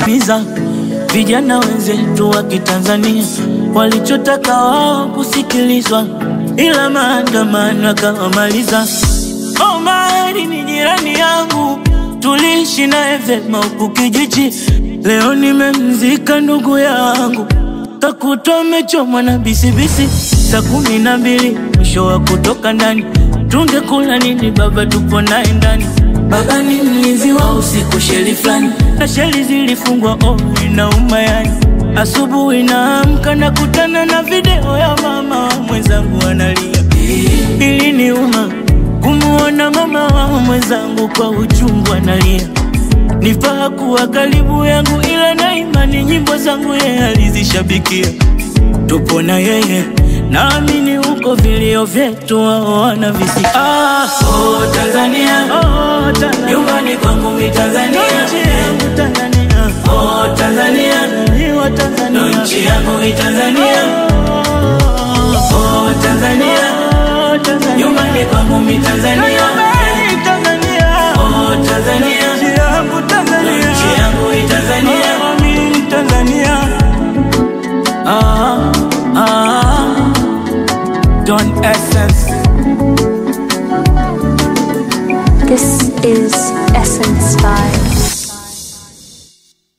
kuwakimbiza vijana wenzetu wa Kitanzania walichotaka wao kusikilizwa, ila maandamano yakawamaliza. Omari ni jirani yangu, tuliishi naye vyema huku kijiji. Leo nimemzika ndugu yangu, kakutwa amechomwa na bisibisi. Saa kumi na mbili mwisho wa kutoka ndani, tungekula nini? Baba tupo naye ndani. Baba ni mlinzi wa usiku, sheli fulani na sheli zilifungwa. Oh, inauma yani. Asubuhi naamka nakutana na video ya mama mwenzangu analia. Iliniuma kumuona mama wa mwenzangu kwa uchungu analia. Nifaa kuwa karibu yangu, ila na imani nyimbo zangu yeye alizishabikia. Tupo na yeye, naamini huko vilio vyetu wao wanavisikia. Ah, oh, Tanzania, oh, Tanzania, nyumbani kwangu mi Tanzania, nchi yangu Tanzania, oh, Tanzania, ni wa Tanzania, nchi yangu mi Tanzania, oh, Tanzania, oh, Tanzania, nyumbani kwangu mi Tanzania, Tanzania, oh, Tanzania, nchi yangu Tanzania, nchi yangu mi Tanzania, oh, mi Tanzania. Ah, ah, Don Essence. This is Essence Vibes.